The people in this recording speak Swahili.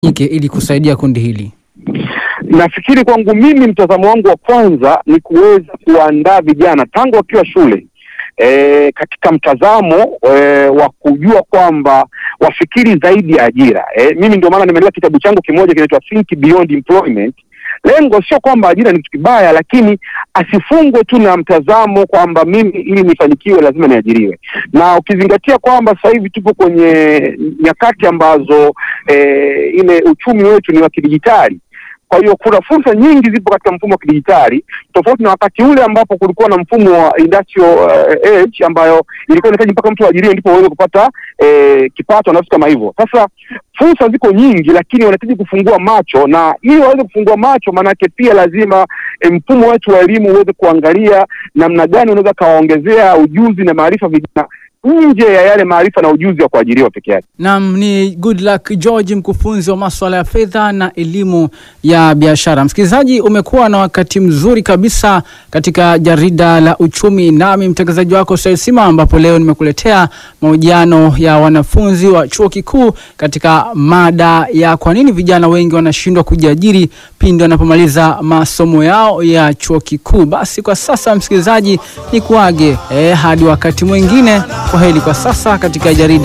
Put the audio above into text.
ike ili kusaidia kundi hili? Nafikiri kwangu mimi, mtazamo wangu wa kwanza ni kuweza kuandaa vijana tangu wakiwa shule e, katika mtazamo e, wa kujua kwamba wafikiri zaidi ya ajira. E, mimi ndio maana nimeandika kitabu changu kimoja kinaitwa Think Beyond Employment. Lengo sio kwamba ajira ni kitu kibaya, lakini asifungwe tu na mtazamo kwamba mimi ili nifanikiwe lazima niajiriwe, na ukizingatia kwamba sasa hivi tupo kwenye nyakati ambazo e, ile uchumi wetu ni wa kidijitali kwa hiyo kuna fursa nyingi zipo katika mfumo wa kidijitali tofauti na wakati ule ambapo kulikuwa na mfumo wa industrial uh, age ambayo ilikuwa inahitaji mpaka mtu ajiriwe ndipo uweze kupata eh, kipato na vitu kama hivyo. Sasa fursa ziko nyingi, lakini wanahitaji kufungua macho, na ili waweze kufungua macho, maanake pia lazima eh, mfumo wetu wa elimu uweze kuangalia namna gani unaweza kawaongezea ujuzi na maarifa vijana nje ya yale maarifa na ujuzi wa kuajiriwa peke yake. Naam, ni Good Luck George, mkufunzi wa masuala ya fedha na elimu ya biashara. Msikilizaji, umekuwa na wakati mzuri kabisa katika jarida la uchumi, nami mtangazaji wako Said Sima, ambapo leo nimekuletea mahojiano ya wanafunzi wa chuo kikuu katika mada ya kwa nini vijana wengi wanashindwa kujiajiri pindi wanapomaliza masomo yao ya chuo kikuu. Basi kwa sasa, msikilizaji, ni kuage eh, hadi wakati mwingine. Kwa heri kwa sasa katika jarida